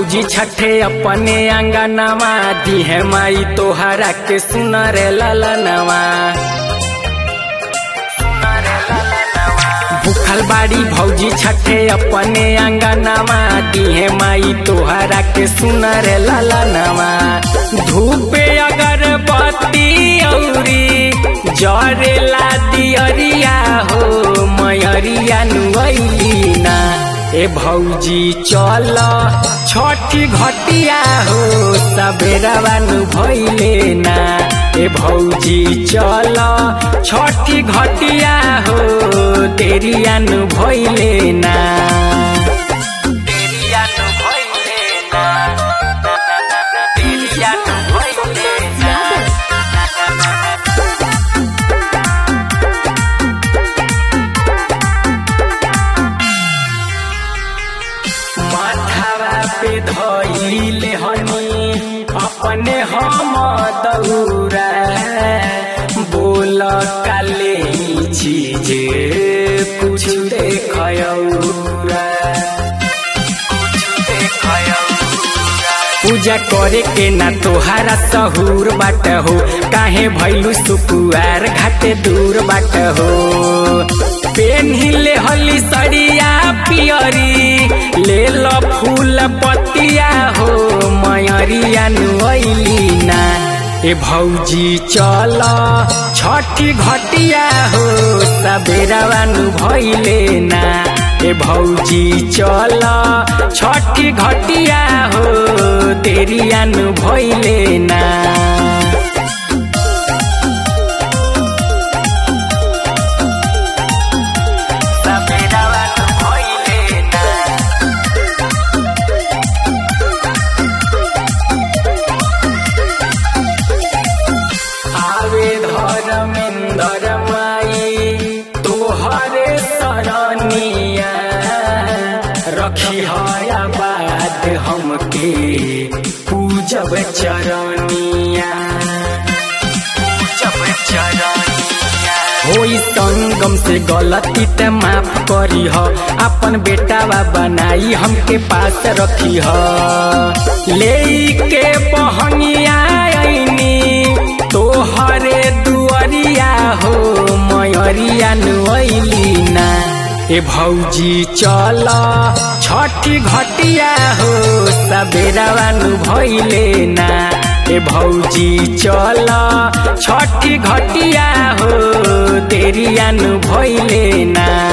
भौजी छठे अपने अंगनवा दिहे माई तोहरा के सुनर ललनवा भूखल बाड़ी भौजी छठे अपने अंगनवा दिहे माई तोहरा के सुनर ललनवा धूपे अगरबत्ती औरी जरेला दियरिया हो मयरिया नुअली ना ए भौजी चल छठी घटिया हो सबेरवा नु भइले ना ए भौजी चल छठी घटिया हो तेरिया नु भइले ना तेरिया नु भइले ना तेरिया नु भइले ना माथावा पे धइले हनी अपने हम दौरा बोल काले चीज कुछ देखयौरा पूजा करे के ना तोहारा सहूर बाट हो काहे भैलू सुकुआर घाटे दूर बाट हो पेन्हिले हली सड़िया पियरी ले लो फूल पतिया हो मयरिया नुअली ना ए भौजी चल छठी घटिया हो सबेरवा नु भइले ना ए भौजी चल छठी घटिया हो तेरिया नु भइले ना सबेरवा नु भइले ना आवे धर्मेंद्र माई तोहरे सरनिया रखी हया बात हमके पूजब चरनिया पूजब चरनिया होई संगम से गलती त माफ करी ह अपन बेटावा बनाई हमके पास रखी ह ले के बहनिया आईनी तोहरे दुअरिया हो मयरिया नुअली ना ए भौजी चल छठी घटिया हो सबेरवा नु भइले ना ए भौजी चल छठी घटिया हो तेरिया नु भइले ना